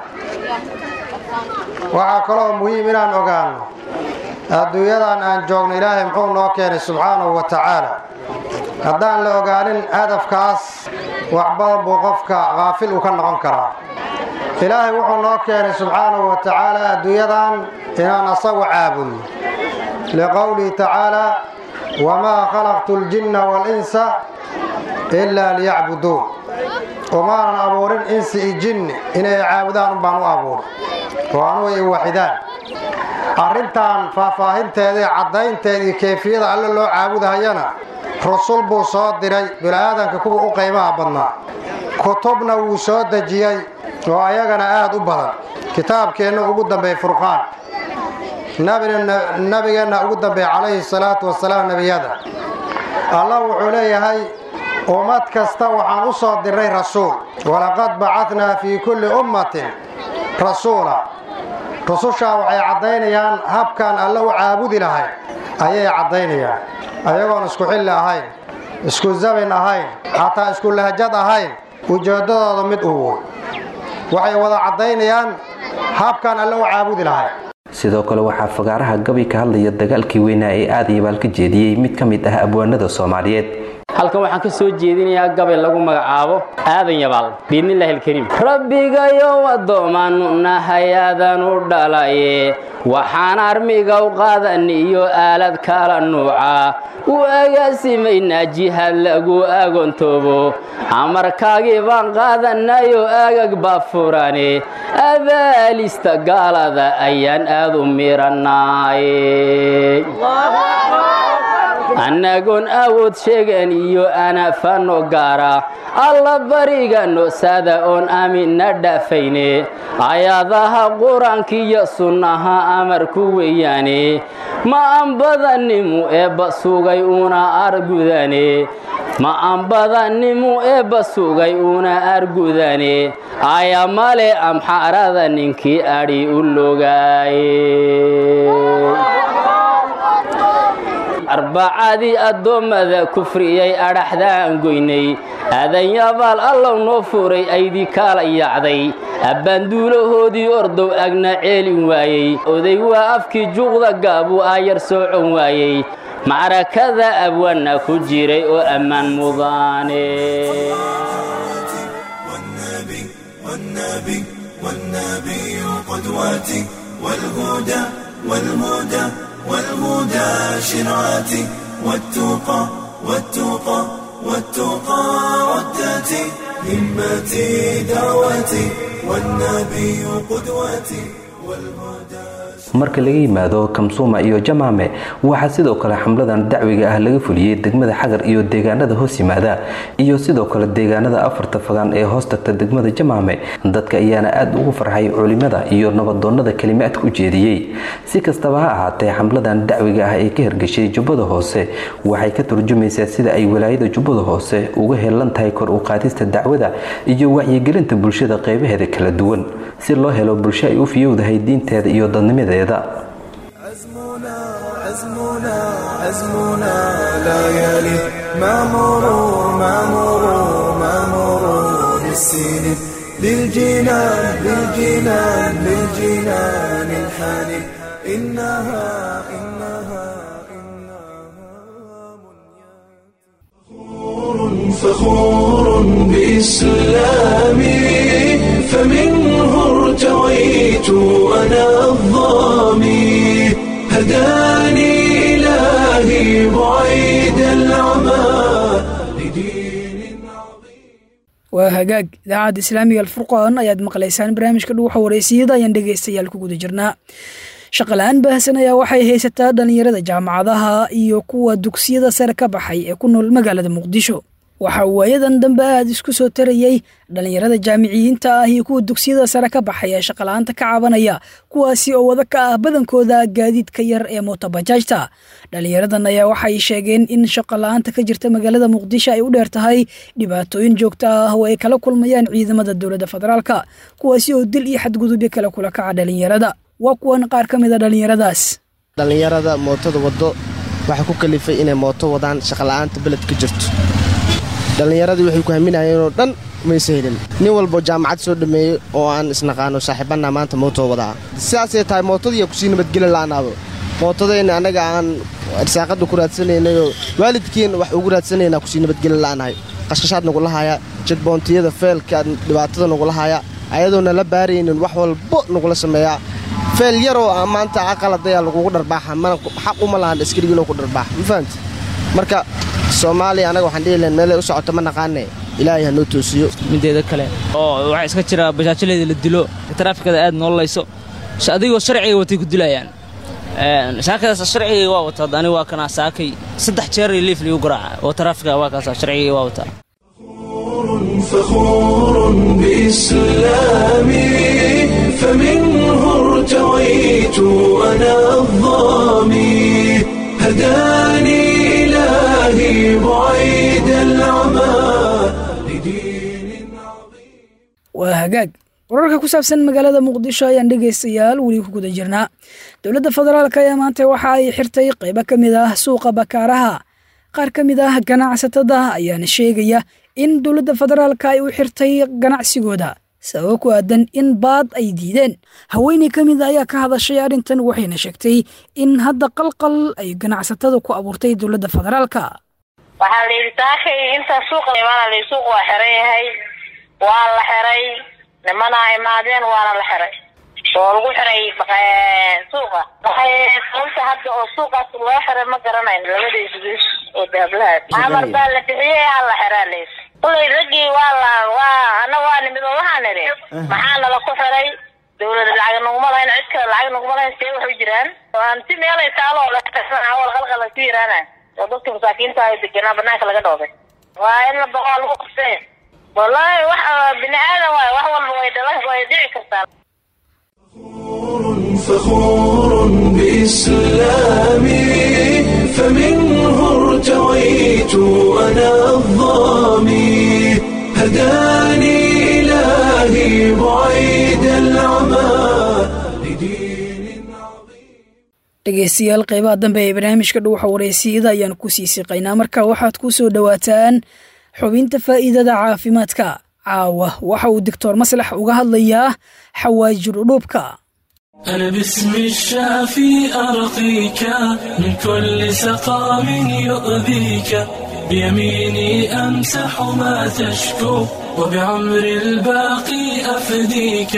waxaa kaloo muhiim inaan ogaanno adduunyadan aan joogno ilaahay muxuu noo keenay subxaanahu wa tacaala haddaan la ogaanin hadafkaas wax badan buu qofka kaafil uu ka noqon karaa ilaahay wuxuu noo keenay subxaanahu wa tacaala adduunyadan inaan asagu caabudno liqowlihi tacaala wamaa khalaqtu ljinna waalinsa ilaa liyacbuduun umaanan abuurin insi i jinni inay caabudaan unbaan u abuuray oo anugu ay waxidaan arrintan faahfaahinteeda iyo caddaynteeda iyo keefiyada alle loo caabudahayana rusul buu soo diray bini'aadanka kuwa u qaymaha badnaa kutubna wuu soo dejiyey oo ayagana aad u badan kitaabkeenna ugu dambeey furqaan nabigeenna ugu dambeey calayhi salaatu wasalaam nebiyada allah wuxuu leeyahay ummad kasta waxaan u soo diray rasuul walaqad bacadnaa fii kulli ummatin rasuula rusushaa waxay caddaynayaan habkaan alle u caabudi lahayn ayay caddaynayaan ayagoon isku xilli ahayn isku zabin ahayn xataa isku lahjad ahayn ujeeddadooda mid ugu waxay wada caddaynayaan habkaan alle u caabudi lahayn sidoo kale waxaa fagaaraha gabi ka hadlaya dagaalkii weynaa ee aadayabaal ka jeediyey mid ka mid ah abwaanada soomaaliyeed halkan waxaan ka soo jeedinayaa gabay lagu magacaabo aadan yabaal biidnillaahi alkariim rabbigayow addoomaannu nahay aadan u dhalaye waxaan armiga u qaadan iyo aalad kala nuuca u agaasimaynaa jihaad lagu agoontoobo amarkaagii baan qaadanayo agag baa furane abaalista gaalada ayaan aad u mirannaaye annagoon awood sheegan iyo anafano gaara alla bariganno sada oon aaminna dhaafayne ayaadaha qur-aankiiyo sunnaha amarku weeyaane ma anbadanimu eebba sugay una argudane ma anbadanimu eebba sugay una argudane aya male amxaarada ninkii adhi u logaaye arbacadii addoommada kufriyay adhaxdaan goynay aadanyabaal allow noo furay aydii kaala yacday abbaanduulahoodii ordow agna ceelin waayey oday waa afkii juuqda gaabuu aayar soocon waayey macrakada abwaanna ku jiray oo ammaan mudaane والهدى شرعتي والتقى والتقى والتقى ردتي همتي دعوتي والنبي قدوتي والهدى marka laga yimaado kamsuuma iyo jamaame waxaa sidoo kale xamladan dacwiga ah laga fuliyey degmada xagar iyo deegaanada hoos yimaada iyo sidoo kale deegaanada afarta fagaan ee hoos tagta degmada jamaame dadka ayaana aad ugu farxay culimada iyo nabadoonnada kelimaadka u jeediyey si kastaba ha ahaatee xamladan dacwiga ah ee ka hirgashay jubbada hoose waxay ka turjumaysaa sida ay walaayada jubbada hoose uga helan tahay kor u qaadista dacwada iyo wacyigelinta bulshada qeybaheeda kala duwan si loo helo bulsho ay u fiyowdahay diinteeda iyo dadnimadeeda عزمنا عزمنا لا يلي ما مرور ما مرور ما مرور السنين للجنان للجنان للجنان الحنين إنها إنها فخور بإسلامي فمنه ارتويت أنا الظامي هداني إلهي بعيد العمى waa hagaag idaacadda islaamiga alfurqaan ayaad maqlaysaan barnaamijka dhuuxa wareysiyada ayaan dhegaystayaal ku guda jirnaa shaqala-aan baahsan ayaa waxay haysataa dhallinyarada jaamacadaha iyo kuwa dugsiyada sare ka baxay ee ku nool magaalada muqdisho waxaa waayadan dambe aad isku soo tarayey dhallinyarada jaamiciyiinta ah iyo kuwa dugsiyada sare ka baxay ee shaqala-aanta ka cabanaya kuwaasi oo wada ka ah badankooda gaadiidka yar ee mootobajaajta dhallinyaradan ayaa waxay sheegeen in shaqala-aanta ka jirta magaalada muqdisho ay u dheer tahay dhibaatooyin joogto ah oo ay kala kulmayaan ciidamada dowladda federaalka kuwaasi oo dil iyo xadgudubyo kale kula kaca dhallinyarada waa kuwan qaar ka mid a dhallinyaradaas dhallinyarada mootada waddo waxaa ku kalifay inay mooto wadaan shaqala'aanta beled ka jirto dhallinyaradii waxay ku haminayeenoo dhan mayse helin nin walboo jaamacad soo dhammeeyey oo aan isnaqaano saaxiibanna maanta mootoo wadaa sidaasay tahay mootadiiyaa kusii nabadgeli la'anaado mootadayna annaga aan arsaaqada ku raadsanaynayoo waalidkiin wax ugu raadsanaynaa kusii nabadgeli la'anahay qashqashaad nagula haayaa jidboontiyada feelka dhibaatada nagula haayaa ayadoona la baaraynin wax walbo nagula sameeyaa feel yaroo maanta aqaladayaa lagugu dharbaaxa mana xaq uma lahan askarigiinoo ku dharbaaxa ma fahamti marka soomaaliya anaga waxaan dhihi lahayn meelay u socoto ma naqaane ilaahay ha noo toosiyo mideeda kale oo waxaa iska jira bajaajyaleeda la dilo taraafikada aad noololayso adigoo sharciga watay ku dilayaan saakadaas sharciga waa wataa ani waa kana saakay saddex jeer liif liigu garaaca oo taraafiga waa kaasa sharciga waa wataa فخور بإسلامي فمنه ارتويت أنا الظامي هداني إلهي بعيد العمى waa hagaag wararka ku saabsan magaalada muqdisho ayaan dhegaystayaal weli ku guda jirnaa dowladda federaalk ayaa maanta waxa ay xirtay qaybo ka mid ah suuqa bakaaraha qaar ka mid ah ganacsatada ayaana sheegaya in dowladda federaalka ay u xirtay ganacsigooda sababo ku aadan in baad ay diideen haweeney ka mid ayaa ka hadashay arrintan waxayna sheegtay in hadda qalqal ay ganacsatada ku abuurtay dowladda federaalka waxaa la yidhi saakay intaa suuqa imaana la suuq waa xiran yahay waa la xiray nimanaa imaadeen waana la xiray oo lagu xiray suuqa sababta hadda oo suuqaas loo xiray ma garanayn labadiisa bis oo dahablaha amar baa la bixiyey aa la xiraa leys kulay raggii waa la waa ana waa nimid oo waxaan idhi maxaa nala ku xiray dawlada lacag naguma lahayn cid kale lacag naguma lahayn see waxu jiraan hanti meelay taalo oo awal qalqal ku yiraana oo dadka masaakiinta ay deganaa banaanka laga dhoobay waa in la boqo lagu qabtay wallaahi wax bini aadan waay wax walba way dhalan way dhici kartaa فخور بإسلامي فمنه ارتويت أنا الظامي هداني إلهي بعيد العمى dhegaystayaal qaybaha dambe ee barnaamijka dhuuxa wareysiyada ayaan ku sii siqaynaa marka waxaad ku soo dhowaataan xubinta faa'iidada caafimaadka caawa waxa uu doctor maslax uga hadlayaa xawaajir udhuubka أنا باسم الشافي أرقيك من كل سقام يؤذيك بيميني أمسح ما تشكو وبعمر الباقي أفديك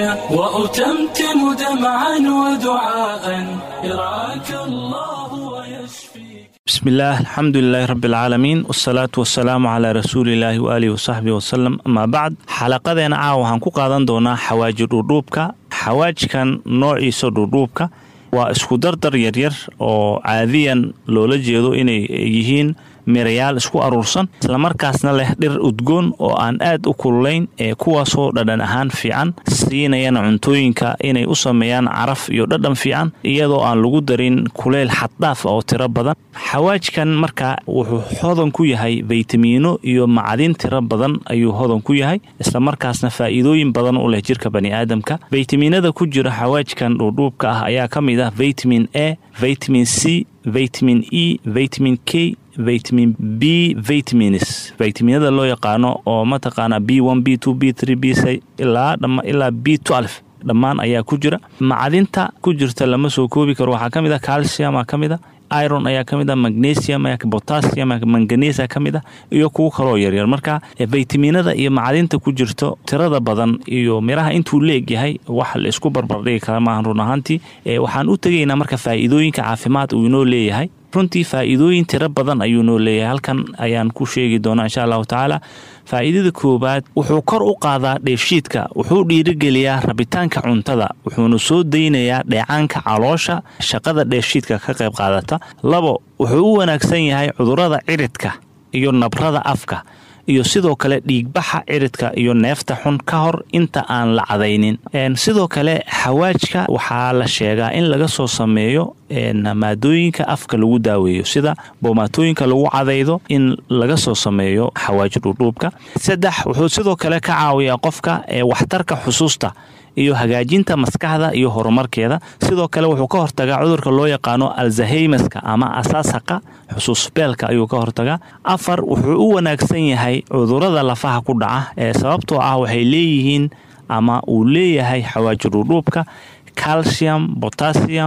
وأتمتم دمعا ودعاء يرعاك الله ويشفيك بسم الله الحمد لله رب العالمين والصلاة والسلام على رسول الله وآله وصحبه وسلم أما بعد xalaqadeena caawa waxaan ku qaadan doonaa xawaajir dhudhuubka xawaajkan noociisa dhudhuubka waa isku dardar yaryar oo caadiyan loola jeedo inay yihiin mirayaal isku aruursan islamarkaasna leh dhir udgoon oo aan aad u kululayn ee kuwaasoo dhadhan ahaan fiican siinayana cuntooyinka inay u sameeyaan caraf iyo dhadhan fiican iyadoo aan lagu darin kuleyl xaddhaaf oo tiro badan xawaajkan marka wuxuu hodan ku yahay faytamiino iyo macdin tiro badan ayuu hodan ku yahay islamarkaasna faa'iidooyin badan u leh jirka baniaadamka faytamiinada ku jira xawaajkan dhuudhuubka ah ayaa ka mid ah vitamin a vitamin c vitamin e vitamin k vitamin b vitamins vitaminada loo yaqaano oo mataqaana b one b two b three b c ilaa ilaa b twelve dhammaan ayaa ku jira macdinta ku jirta lama soo koobi karo waxaa ka mid a calcium aa ka mid a iron ayaa ka mid a magnesium potassium manganesa ka mid a iyo kuwo kaloo yaryar marka vitaminada iyo macdinta ku jirto tirada badan iyo miraha intuu leegyahay wax la isku barbardhigi kara maahan run ahaantii waxaan u tegaynaa marka faa'iidooyinka caafimaad uu inoo leeyahay runtii faa'iidooyin tiro badan ayuu noo leeyahay halkan ayaan ku sheegi doonaa insha allahu tacaala faa'iidada koowaad wuxuu kor u qaadaa dheefshiidka wuxuu dhiirigeliyaa rabitaanka cuntada wuxuuna soo daynayaa dheecaanka caloosha shaqada dheefshiidka ka qayb qaadata labo wuxuu u wanaagsan yahay cudurrada ciridka iyo nabrada afka iyo sidoo kale dhiigbaxa ciridka iyo neefta xun ka hor inta aan la cadaynin sidoo kale xawaajka waxaa la sheegaa in laga soo sameeyo maadooyinka afka lagu daaweeyo sida boomaatooyinka lagu cadaydo in laga soo sameeyo xawaaji dhudhuubka saddex wuxuu sidoo kale ka caawiyaa qofka waxtarka xusuusta iyo hagaajinta maskaxda iyo horumarkeeda sidoo kale wuxuu ka hortagaa cudurka loo yaqaano alzaheymaska ama asaasaqa xusuusbeelka ayuu ka hortagaa afar wuxuu u wanaagsan yahay cudurada lafaha ku dhaca ee sababtoo ah waxay leeyihiin ama uu leeyahay xawaaji dhudhuubka calcium potassium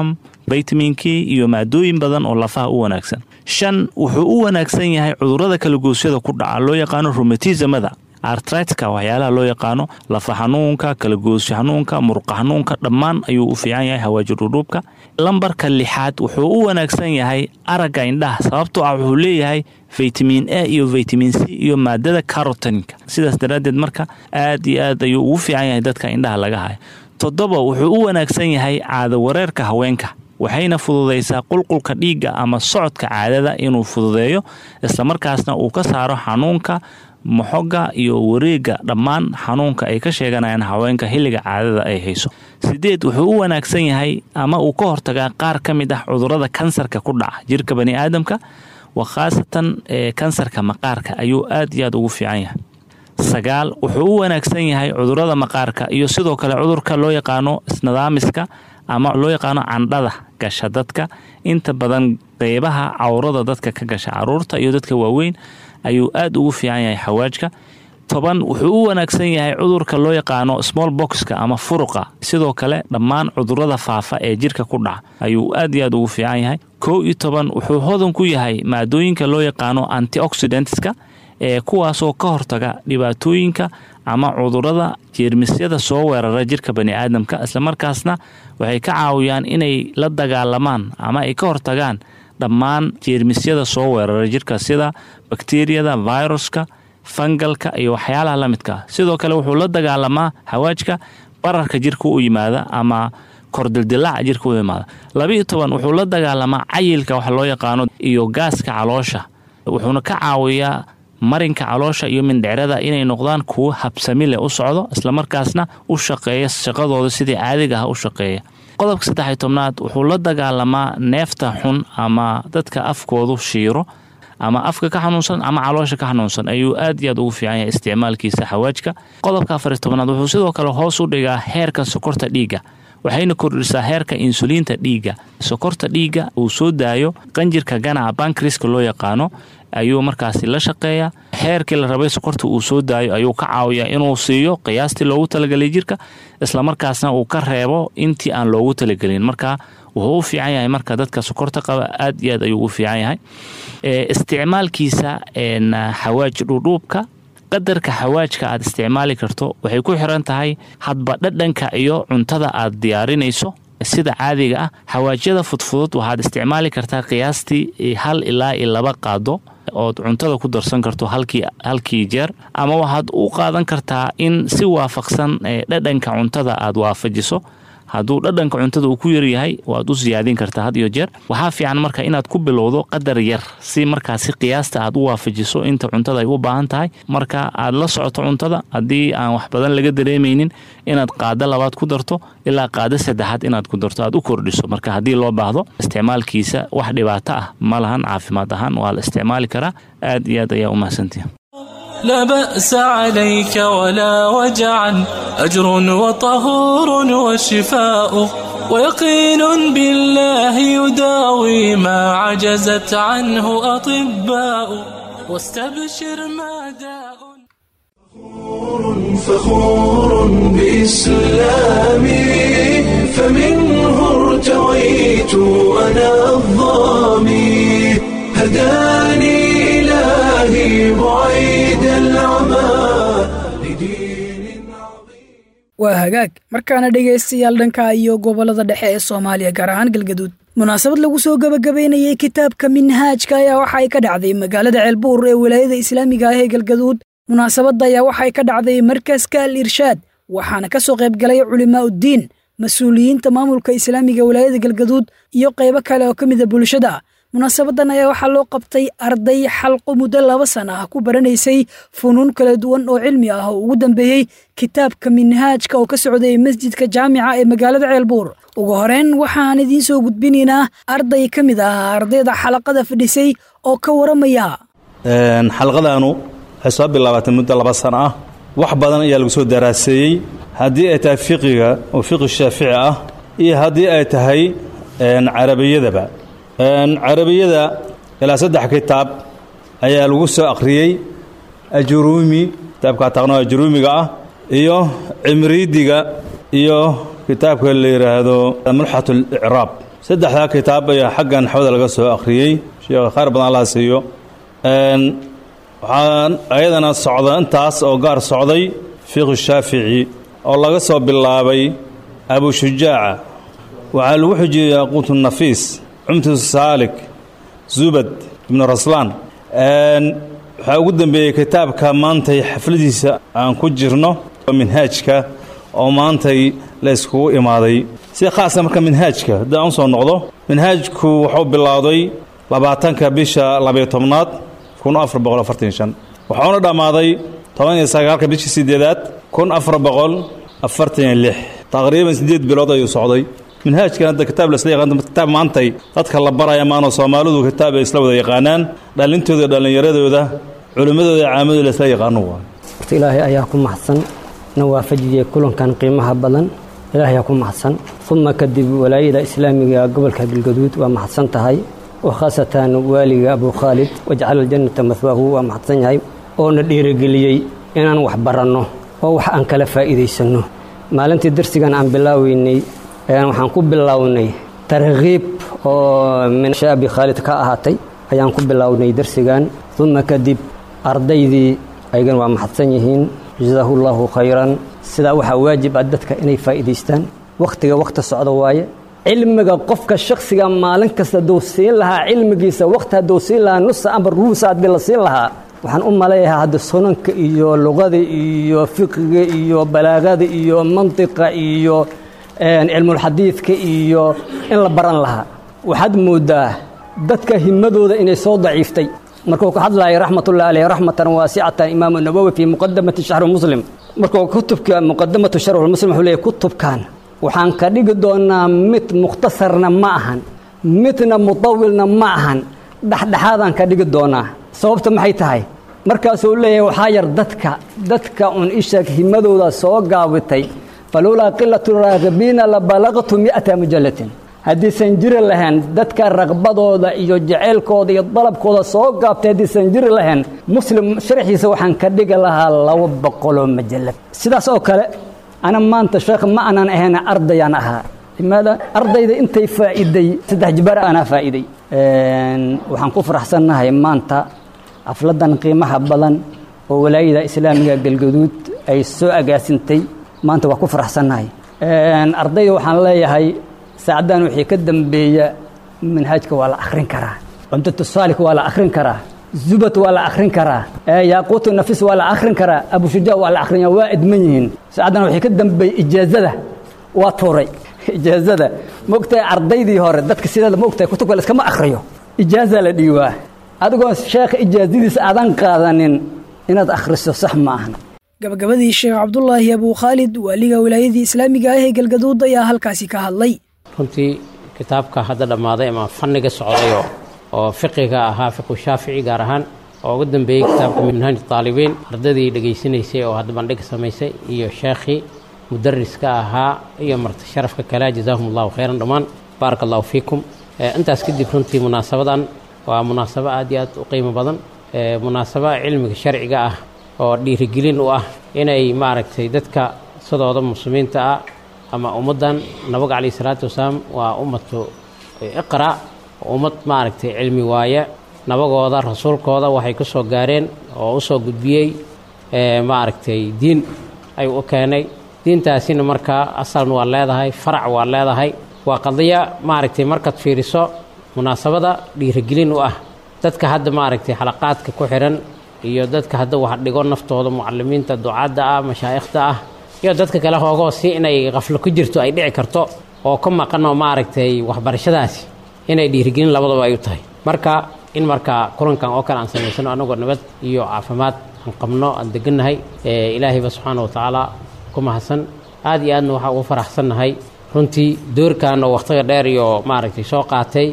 vitaminkii iyo maadooyin badan oo lafaha u wanaagsan shan wuxuu u wanaagsan yahay cudurrada kalagoosyada ku dhaca loo yaqaano romatismada artritka waxyaalaha loo yaqaano lafa xanuunka kalagoosyo xanuunka muruqa xanuunka dhammaan ayuu u fiican yahay hawaaji dhudhuubka lambarka lixaad wuxuu u wanaagsan yahay aragga indhaha sababtoo ah wuxuu leeyahay vitamin a iyo vitamin c iyo maadada carotinka sidaas daraaddeed marka aad iyo aad ayuu ugu fiican yahay dadka indhaha laga hayo toddoba wuxuu u wanaagsan yahay caado wareerka haweenka waxayna fududaysaa qulqulka dhiigga ama socodka caadada inuu fududeeyo islamarkaasna uu ka saaro xanuunka moxoga iyo wareega dhammaan xanuunka ay ka sheeganayaan haweenka xilliga caadada ay hayso sideed wuxuu u wanaagsan yahay ama uu ka hortagaa qaar ka mid ah cudurrada kansarka ku dhaca jirka bani aadamka wa khaasatan kansarka maqaarka ayuu aad iyo aad ugu fiican yahay sagaal wuxuu u wanaagsan yahay cudurrada maqaarka iyo sidoo kale cudurka loo yaqaano isnidaamiska ama loo yaqaano candhada gasha dadka inta badan qeybaha cawrada dadka ka gasha caruurta iyo dadka waaweyn ayuu aad ugu fiican yahay xawaajka toban wuxuu u wanaagsan yahay cudurka loo yaqaano small boxka ama furuqa sidoo kale dhammaan cudurrada faafa ee jirka ku dhaca ayuu aad iyo aad ugu fiican yahay kow iyo toban wuxuu hodan ku yahay maadooyinka loo yaqaano antioxidantska ee kuwaasoo ka hortaga dhibaatooyinka ama cudurrada jeermisyada soo weerara jirka bani aadamka islamarkaasna waxay ka caawiyaan inay la dagaalamaan ama ay ka hortagaan dhammaan jeermisyada soo weerara jirka sida bakteriyada viruska fangalka iyo waxyaalaha la midka sidoo kale wuxuu la dagaalamaa hawaajka bararka jirka u yimaada ama kordildilaaca jirka u yimaada labiiyo toban wuxuu la dagaalamaa cayilka wax loo yaqaano iyo gaaska caloosha wuxuuna ka caawiyaa marinka caloosha iyo mindhicrada inay noqdaan kuwo habsami leh u socdo islamarkaasna u shaqeeya shaqadooda sidii caadiga ah u shaqeeya qodobka saddexiy tobnaad wuxuu la dagaalamaa neefta xun ama dadka afkoodu shiiro ama afka ka xanuunsan ama caloosha ka xanuunsan ayuu aad iyo aad ugu fiican yahay isticmaalkiisa xawaajka qodobka afariy tobnaad wuxuu sidoo kale hoos u dhigaa heerka sokorta dhiigga waxayna kordhisaa heerka insuliinta dhiigga sokorta dhiigga uu soo daayo qanjirka ganaca bankriska loo yaqaano ayuu markaasi la shaqeeyaa heerkii la rabay sokorta uu soo daayo ayuu ka caawiyaa inuu siiyo qiyaastii loogu talagelay jirka islamarkaasna uu ka reebo intii aan loogu talagelin marka wuxuu u fiican yahay marka dadka sokorta qaba aad iyo aad ayuu u fiican yahay isticmaalkiisa xawaaj dhudhuubka qadarka xawaajka aad isticmaali karto waxay ku xiran tahay hadba dhadhanka iyo cuntada aad diyaarinayso sida caadiga ah xawaajyada fudfudud waxaad isticmaali kartaa qiyaastii hal ilaa iyo laba qaado ood cuntada ku darsan karto halkii jeer ama waxaad u qaadan kartaa in si waafaqsan dhadhanka cuntada aad waafajiso hadduu dhadhanka cuntada uu ku yaryahay waad u siyaadin kartaa had iyo jeer waxaa fiican marka inaad ku bilowdo qadar yar si markaasi qiyaasta aad u waafajiso inta cuntada ay u baahan tahay marka aad la socoto cuntada haddii aan wax badan laga dareemaynin inaad qaado labaad ku darto ilaa qaado saddexaad inaad ku darto aad u kordhiso marka haddii loo baahdo isticmaalkiisa wax dhibaato ah ma lahan caafimaad ahaan waa la isticmaali karaa aad iyo aad ayaa u mahadsantihi لا بأس عليك ولا وجعا أجر وطهور وشفاء ويقين بالله يداوي ما عجزت عنه أطباء واستبشر ما داء فخور بإسلامي فمنه ارتويت أنا الظامي هداني إلهي بعيد العمى waa hagaag markaana dhegaystayaal dhanka iyo gobollada dhexe ee soomaaliya gaar ahaan galgaduud munaasabad lagu soo gebagabaynayay kitaabka minhaajka ayaa waxa ay ka dhacday magaalada ceelbuur ee wilaayada islaamiga ah ee galgaduud munaasabadda ayaa waxay ka dhacday markaska al irshaad waxaana ka soo qayb galay culimaa'uddiin mas-uuliyiinta maamulka islaamiga wilaayada galgaduud iyo qaybo kale oo ka mida bulshada munaasabadan ayaa waxaa loo qabtay arday xalqo muddo laba sana ah ku baranaysay funuun kala duwan oo cilmi ah oo ugu dambeeyey kitaabka minhaajka oo ka socday masjidka jaamica ee magaalada ceelbuur ugu horeyn waxaan idiin soo gudbinaynaa arday ka mid ah ardayda xalaqada fadhisay oo ka waramaya xalqadaanu waxay soo bilaabatay muddo laba sano ah wax badan ayaa lagu soo daraaseeyey haddii ay tahay fiqiga oo fiqi shaafici ah iyo haddii ay tahay carabiyadaba carabiyada ilaa saddex kitaab ayaa lagu soo akhriyey ajuruumi kitaabka taqno ajuruumiga ah iyo cimriidiga iyo kitaabka la yidhaahdo mulxat اlicraab saddexdaa kitaab ayaa xaggan xawda laga soo akhriyey sheekha khayr badan allaha siiyo waxaan ayadana socda intaas oo gaar socday fiqhu shaafici oo laga soo bilaabay abushujaaca waxaa lagu xujiyey yaquutu nafiis cumtu saalik zubad ibnu raslaan waxaa ugu dambeeyey kitaabka maantay xafladiisa aan ku jirno minhaajka oo maantay la iskugu imaaday si khaasa marka minhaajka haddii aan u soo noqdo minhaajku wuxuu bilowday labaatanka bisha labayo tobnaad kun afar boqol afartan shan wuxuuna dhammaaday toban iyo sagaalka bishii sideedaad kun afar boqol afartan iyo lix taqriiban siddeed bilood ayuu socday minhaajkan hadda kitaab la isla yaqaan kitaab maantay dadka la baraya maano soomaalidu kitaab ay isla wada yaqaanaan dhalintooda dhallinyaradooda culimmadooda caamadooda la isla yaqaano waa horta ilaahay ayaa ku mahadsan na waafajiyey kulankan qiimaha badan ilaahay ayaa ku mahadsan uma kadib walaayada islaamiga gobolka galgaduud waa mahadsan tahay wa khaasatan waaliga abu khaalid wajcala aljannata mahwaahu waa mahadsan yahay oo na dhiirigeliyey inaan wax baranno oo wax aan kala faa'iidaysanno maalintii darsigan aan bilaaweynay waxaan ku bilownay tarkiib oo min shaabi khaalid ka ahaatay ayaan ku bilownay darsigan uma kadib ardaydii ayagana waa mahadsan yihiin jasaahu llaahu khayran sidaa waxaa waajib ah dadka inay faa'iidaystaan wakhtiga wakhti socda waaye cilmiga qofka shakhsiga maalin kasta hadduu siin lahaa cilmigiisa wakhti hadduu siin lahaa nusa amba ruusa haddii la siin lahaa waxaan u maleeyahaa hadda sunanka iyo luqada iyo fiqiga iyo balaagada iyo mantiqa iyo cilmulxadiidka iyo in la baran lahaa waxaad moodaa dadka himadooda inay soo daciiftay markuu ka hadlaaya raxmatullahi aleyh raxmatan waasicatan imaamu nawowi fii muqadamati shaxri muslim markuu kutubka muqadamatu sharxi muslim wuxuu leeyahy kutubkan waxaan ka dhigi doonaa mid mukhtasarna ma ahan midna mutawilna ma ahan dhexdhexaadaan ka dhigi doonaa sababta maxay tahay markaasuu leeyahay waxaa yar dadka dadka un isha himadooda soo gaabitay falowlaa qilatu raagibiina la balaqtu mi'ata mujallatin haddiisan jiri lahayn dadka raqbadooda iyo jaceylkooda iyo dalabkooda soo gaabtay haddiisan jiri lahayn muslim sharxiisa waxaan ka dhigi lahaa laba boqoloo majallad sidaas oo kale ana maanta sheekh ma aanan ahayn ardayaan ahaa limaada ardayda intay faa'iiday saddex jibaar aanaa faa'iiday waxaan ku faraxsannahay maanta xafladan qiimaha badan oo walaayada islaamiga galgaduud ay soo agaasintay maanta waa ku faraxsannahay ardayda waxaan leeyahay saacaddan wixii ka dambeeya manhaajka waa la akhrin karaa cumdatu saalik waa la akhrin karaa zubat waa la akhrin karaa yaaquutu nafis waa la akhrin karaa abushujaa waa la akhrinya waa idman yihiin saacaddan wixii ka dambeeya ijaazada waa tuuray ijaazada maogtahay ardaydii hore dadka sideeda maogtahay kutubka la iskama akhriyo ijaaza la dhiibaa adigoo sheekha ijaazadiisa aadan qaadanin inaad akhriso sax ma ahan gabagabadii sheekh cabdulaahi abuu khaalid waaliga wilaayadii islaamiga ah ee galgaduud ayaa halkaasi ka hadlay runtii kitaabka hadda dhammaaday ama fanniga socdayo oo fiqiga ahaa fiqu shaafici gaar ahaan oo ugu dambeeyey kitaabka minhaaj taalibiin ardaydii dhegaysanaysay oo hadda bandhig samaysay iyo sheekhii mudariska ahaa iyo marti sharafka kale jazaahum allahu khayran dhammaan baaraka allahu fiikum intaas kadib runtii munaasabadan waa munaasabo aad iyo aad u qiimo badan munaasabo cilmiga sharciga ah oo dhiirigelin u ah inay maaragtay dadka sidooda muslimiinta ah ama ummaddan nabiga calayhi salaatu wasalaam waa ummatu iqra ummad maaragtay cilmi waaye nabagooda rasuulkooda waxay ku soo gaareen oo u soo gudbiyey maaragtay diin ayuu u keenay diintaasina markaa asalna waa leedahay farac waa leedahay waa qadiya maaragtay markaad fiiriso munaasabada dhiirigelin u ah dadka hadda maaragtay xalaqaadka ku xihan iyo dadka hadda wax dhigo naftooda mucalimiinta ducaadda ah mashaa'ikhda ah iyo dadka kale hoogoo si inay qaflo ku jirto ay dhici karto oo ka maqanoo maaragtay waxbarashadaasi inay dhiirigelin labadaba ay u tahay marka in markaa kulankan oo kale aan samaysano annagoo nabad iyo caafimaad aan qabno aan degannahay ilaahayba subxaana wa tacaala ku mahadsan aad iyo aadna waxaa ugu faraxsannahay runtii doorkan oo wakhtiga dheer iyo maaragtay soo qaatay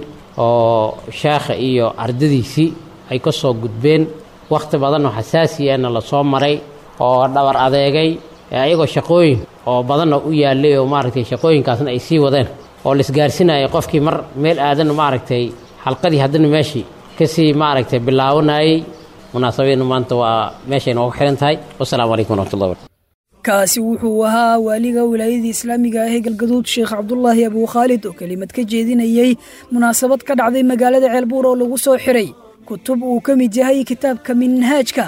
oo sheekha iyo ardadiisii ay ka soo gudbeen wakhti badan oo xasaasiyana la soo maray oo dhabar adeegay ayagoo shaqooyin oo badanna u yaallay oo maaragtay shaqooyinkaasna ay sii wadeen oo laisgaarsinayay qofkii mar meel aadan maaragtay xalqadii haddana meeshii kasii maaragtay bilaabanayay munaasabadeena maanta waa meeshay noogu xihan tahay wasalaamu calaykum waraxmatullahi wabarakatu kaasi wuxuu ahaa waaliga wilaayadii islaamiga ah ee galgaduud sheekh cabdulaahi abuu khaalid oo kelimad ka jeedinayey munaasabad ka dhacday magaalada ceelbuur oo lagu soo xiray kutub uu ka mid yahay kitaabka minhaajka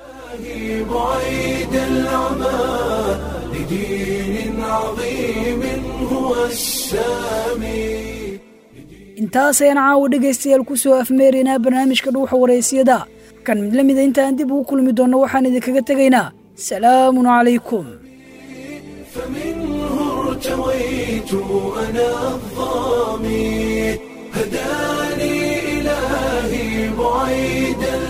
بعيد العمى لدين عظيم هو السامي intaas ayaan caawa dhegaystayaal ku soo afmeeraynaa barnaamijka dhuuxa waraysiyada kan mid la mida intaan dib ugu kulmi doonno waxaan idinkaga tegaynaa salaamun calaykum ارتويت أنا الظامي هداني إلهي بعيد